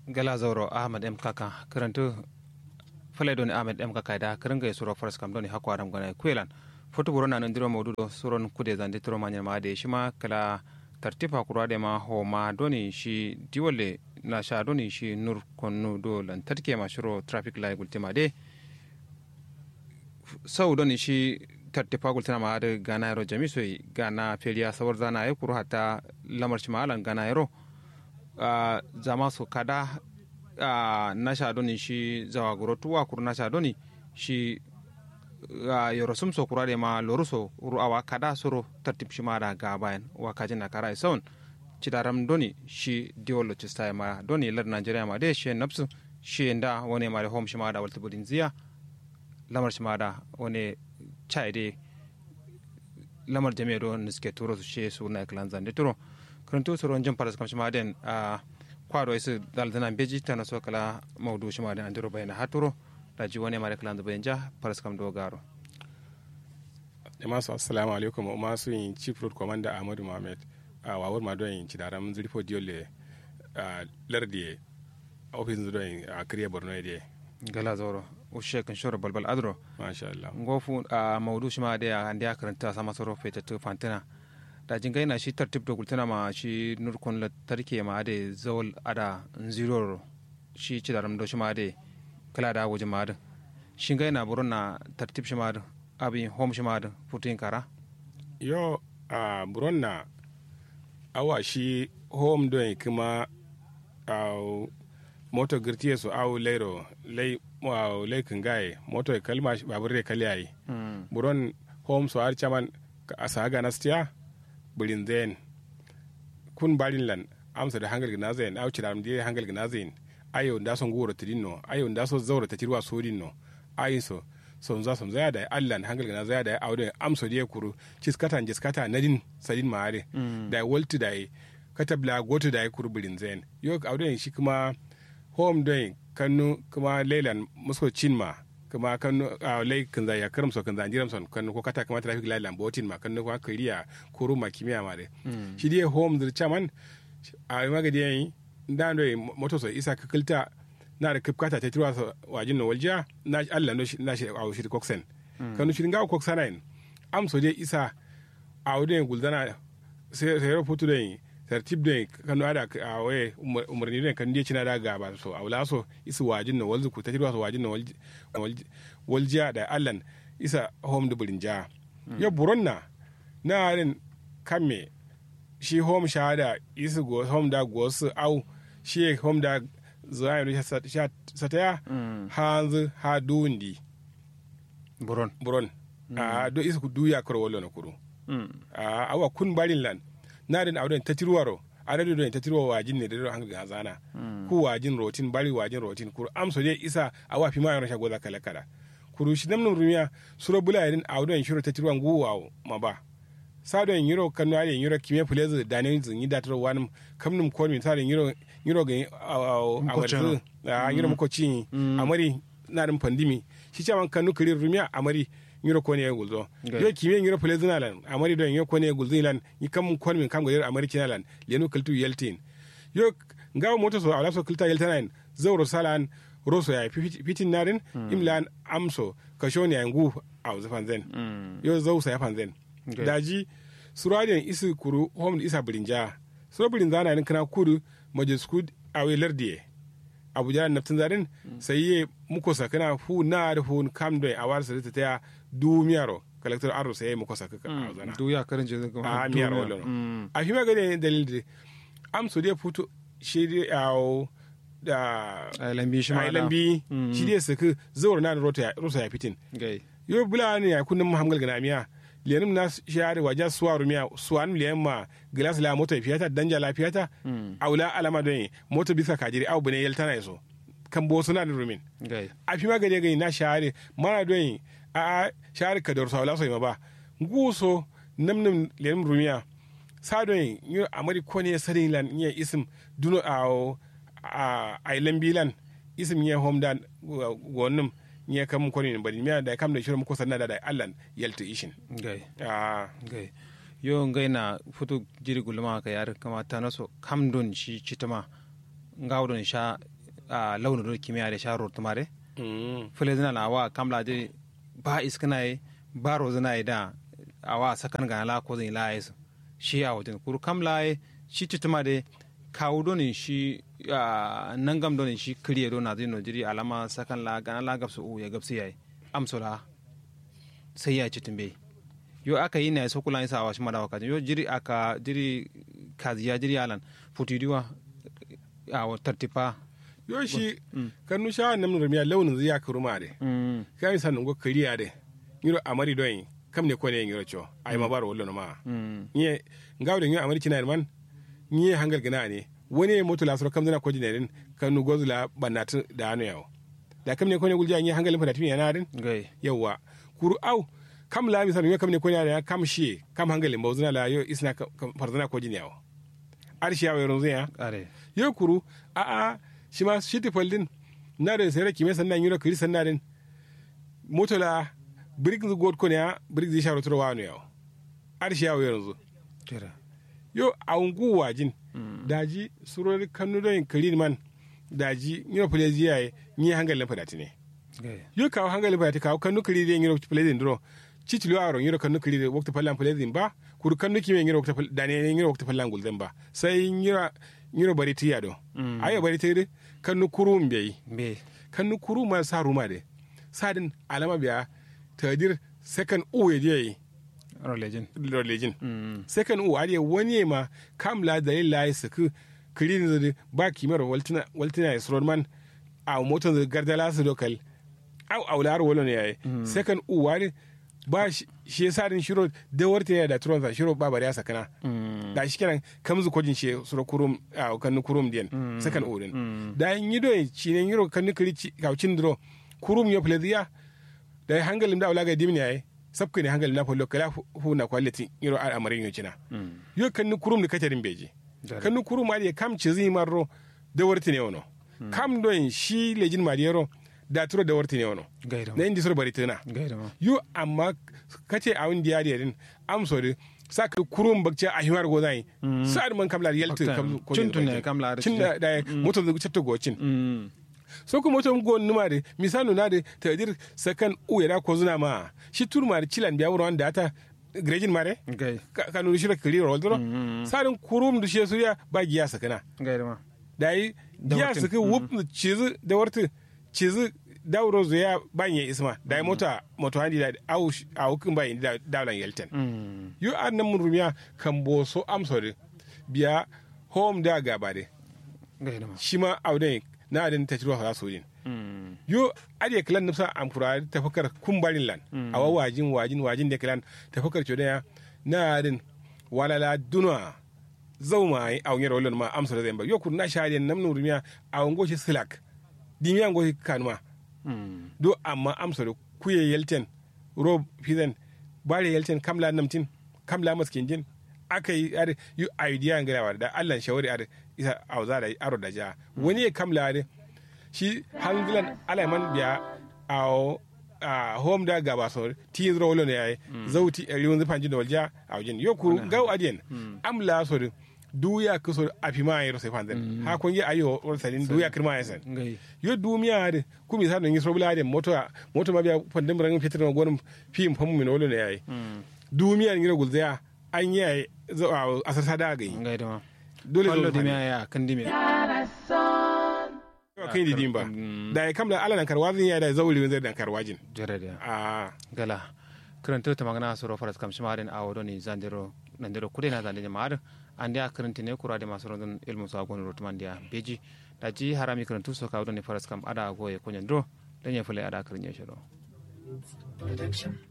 gala zauro ahmad m kaka karantu falai doni ahmad m kaka da karanga ya suro faras kam doni hakwa ram gana kuelan foto burona nan diro mawdudo suron kude zande tiro manya ma de shima kala tartifa kurwa de ma ho ma doni shi diwale na sha doni shi nur konnu do lan tarke ma shiro traffic light gultima de sau doni shi tartifa gultina ma da gana yaro jamiso gana feliya sawar zana ya kuru hata lamar shi malan gana yaro zama su kada na sha doni shi zawa guro tuwa kuru na sha doni shi yoro sum so kurade ma loru so ru awa kada soro tartib shi ma da ga bayan wa kaji na kara isaun cidaram doni shi diwolo cista ma doni lar nigeria ma de shi napsu shi nda wone ma da home shi ma da walta budin ziya lamar shi ma da wone chai de lamar jami'a do niske turo su shi su na klan zande turo karanto soro jin paras kam shi ma den a kwado isu daldana beji tana so kala maudu shi ma da andiro bayana haturo raji wani mara kalan da bayan ja faras kam dogaro jama'a su assalamu alaikum o masu yin chief road commander ahmadu mohamed a wawar ma don yin ci daram zirfo diole a lardi ofisin zuwa yin a kiriya borno ya gala zoro ushe kan shoro balbal adro masha Allah ngofu a maudu shi ma da ya andi ya karanta sama soro feta to fantina da jingai na shi tartib da gultana ma shi nurkon tarke ma da zawal ada zero shi ci daram do shi ma da kala da wajen madin shin ga yana burin na tartib shi madin abin home shi madin putin kara yo a buron na awa shi home don kuma a moto girtiye su awu lairo lai wa lai kingaye moto kalma babur re kalyayi buron home su har chaman a saga nastiya bulin zen kun barin lan amsa da hangal gnazen au cidaram die hangal gnazen ayo nda son goro tidinno ayo nda so zawra ta tirwa sodinno ayin so son za son zaya da allan hangal gana zaya da awde amso die kuru ciskata jiskata nadin sadin maare da wolti da kata bla goto da kuru bulin zen yo awde shi kuma home doing kanu kuma leilan musko chinma kuma kanu a lai kan zaya karam so kan zan jiram son kanu ko kata kuma traffic light lambotin ma kanu ko kariya kuru ma kimiya ma de shi die home dir chaman a magadi yayi ndando e moto so isa kakilta na da kipkata ta tirwa so wajin no walja na Allah no na shi a shi koksen kanu shi ngawo koksana en am so de isa a wode guldana sai sai ro futu de tertib de kanu ada a we umarni de kan de cina da gaba so a wala so isa wajin no walzu ku ta tirwa so wajin no walja da Allah isa home dubulin ja ya buronna na rin kamme shi home shahada isa go home da go su au shi hom da zuwa sataya hanzu ha dundi buron buron a do isa ku duya karo wallo na kuru a awa kun barin lan na den awden tatiruwaro a da do tatiruwa wajin ne da do hanga hazana ku wajin rotin bari wajin rotin kuru amso dai isa awa fi ma yana shago kala kala kuru shi namnum rumiya suro bula yadin awden shiro tatiruwa nguwa ma ba sado en yiro kanu ale yiro kime fuleze dane zin yi datro wanum kamnum ko mi sado yiro yiro ga amarzu a yiro mako ci amari na dum pandimi shi chaman kanu kirir rumia amari yiro ko ne gulzo yo kime yiro fuleze na lan amari do yiro ko ne gulzo lan yi kam ko mi kam ga amari kinalan lenu kultu yeltin yo ngawo moto so ala so kulta yeltanan zawro salan roso ya fitin narin imlan amso kashoni ya ngu a zafan zen yo zawsa ya fan zen Okay. daji suradiyan isi kuru hom isa birinja sura birinja na nin kana kudu majiskud awe lardiye abuja naftin zarin sai ye muko sakana fu na da fu kam do a war sa ta du miyaro collector aro sai muko sakaka a zana du ya karin je a miyaro lono a fi magana dalil de am so de futu shi de awo da lambi shi ma lambi shi de saka zawar na rota rota ya fitin yo bula ne ya kunnin muhammal gana miya lenim na share wajen suwa rumiya suwan liyan ma gilas la mota fiyata danja la fiyata aula alama don mota bisa kajiri au bune yel tana yaso kan bo suna da rumin a fi magade gani na share mana don a share ka dorsa wala so ma ba guso namnam lenim rumiya sa don yi amari ko ne sarin lan iya isim duno a a lambilan isim ya homdan gonum nye kam ko ni bari miya da kam da shirin ko sanna da da allan yalta ishin gai ah gai yo ngai na futu jiri gulma ka yar kama ta naso kam don shi citama ngaw don sha a launin do kimiyya da sharo tumare Mm. fule zina na wa kamla de ba iskana yi ba rozina yi da awa sakan ga la ko zin la yi su shi a wajen kuru kamla yi shi tutuma de kawo donin shi a nangam donin shi kiriye do na zino jiri alama sakan la gana la gabsu u ya gabsu yayi amsola sai ya ci tumbe yo aka yi na so kula isa wa shi madawa kajin yo jiri aka jiri kaziya jiri alan futidiwa a tartipa yo shi kanu sha nam rumiya launin zai ya kuruma de mm kai san ngo kariya de ngiro amari doyin kam ne ko ne ngiro cho ay ma baro wollo no ma mm nye ngawde ngi amari kina man nye hangal gina ne wani moto la soro kam zana ko jineren kanu gozula banat da anu yawo da kam ne ko ne gulja nye hangal fa timi yana den gai yawa kuru au kam la mi sanu kam ne ko ne ya kam shi kam hangal mbo zuna la yo isna farzana ko jin yawo arshi yawo ron zuya are yo kuru a a shi ma shi ti foldin na da sai raki me sannan yuro kiri sannan den moto la brick zu god ko ne ya brick zi sharo turo wa anu yawo arshi yawo yanzu tira yo a ungu wajin daji surori kanu don kiri man daji yuro fulezi yaye ni hangal fadati ne gai yo kawo hangal fadati kawo kanu kiri de yuro fulezi ndro cicilo aro yuro kanu kiri de wakta fallan fulezi ba kuru kanu kime yuro wakta dane yuro wakta fallan gulden ba sai yuro yuro bari tiya do ayo bari tiya kanu kuru mbeyi be kanu kuru ma sa ruma de sadin alama biya tadir second uwe je rolejin lejin mm second u ariya wani ma kam la dalil la yi suku kirin zuri ba kimar waltina waltina is man a motar da gardala su dokal au au lar wolo ne yayi second u wani ba shi shi yasa din shiro da warta ya da turon sa shiro ba bari ya sakana mm da shi kenan kamzu kojin shi suro kurum a kan kurum diyan second u din da yin yido ci ne yiro kan kiri ci kaucin dro kurum yo pleziya da hangalin da ulaga dimni yayi sabka ne hangalin na follo kala hu na quality yiro al amarin yo cina mm yo kan ni kurum ni kacarin beji Dare. kan ni kurum ma de kam ci zi marro da warti ne wono kam don shi lejin mariyero da turo da warti ne wono gai da na indi sor bari tana gai da ma yo amma kace a wani diya din am so de sa ka kurum bakce a hiwar go zai sa man kam la yalti Bakta, kam ko cin tun ne kam la da cin da da moto da cetto go cin mm so ko moto go numa de misanu na de tadir sakan u ya ko zuna ma shi turma da cilan biya wuran da ta grejin mare gai ka kanu shi kiri rol dro sarin kurum da shi suya ba giya sakana gai da ma da yi Da giya wartin. suka wup cizi da warti cizi dauro zuya banye isma da yi mota moto handi da au a hukun bayin da daulan yelten mm yu an nan mun rumiya kan bo so amsori biya home da gaba de gai da ma shi ma auden na adin ta ciro ha sojin mm yo ade klan nufsa am fura tafakar kumbarin lan awa wajin wajin wajin da klan tafakar ce da na adin walala dunwa zauma ai a wanyar walon ma amsa da zamba yo kun na shade nam nun rumiya a wango shi silak dimiya ngo shi kanuma mm do amma amsa da kuye yelten rob fizen bare yelten kamla namtin kamla maskin jin aka yi ar yu idea ngarawa da Allah shawari ar isa auza da aro da ja wani ya kamla ar shi hangilan alaiman biya a a home da gaba so ti zro wolo ne yayi zauti a riwon zafan jin da walja a wajen yo ku gaw adien amla so duya kuso afima yero se fanzen ha kun yi ayo wal salin duya kirma yasan gai yo dumiya de kumi sa ngi sobla de moto moto ma biya pandem rang fitir no gonum fim famu min wolo ne yayi dumiya ngi gul zaya an yi asar sada ga yi gai da ma dole fallo zo di dimi me ya kan di me kai di dimba da ya kamla ala nan karwazin ya da zauri zai dan karwajin jere da a gala karanta ta magana soro faras kam shimarin a wado ni zandiro nandiro kude na zandiro maar andi a karanta ne kura de masu rondon ilmu sa gonu rotuman dia beji da ji harami karantu so ka wado ni faras kam ada goye kunyandro dan ya fule ada karnya shiro Production.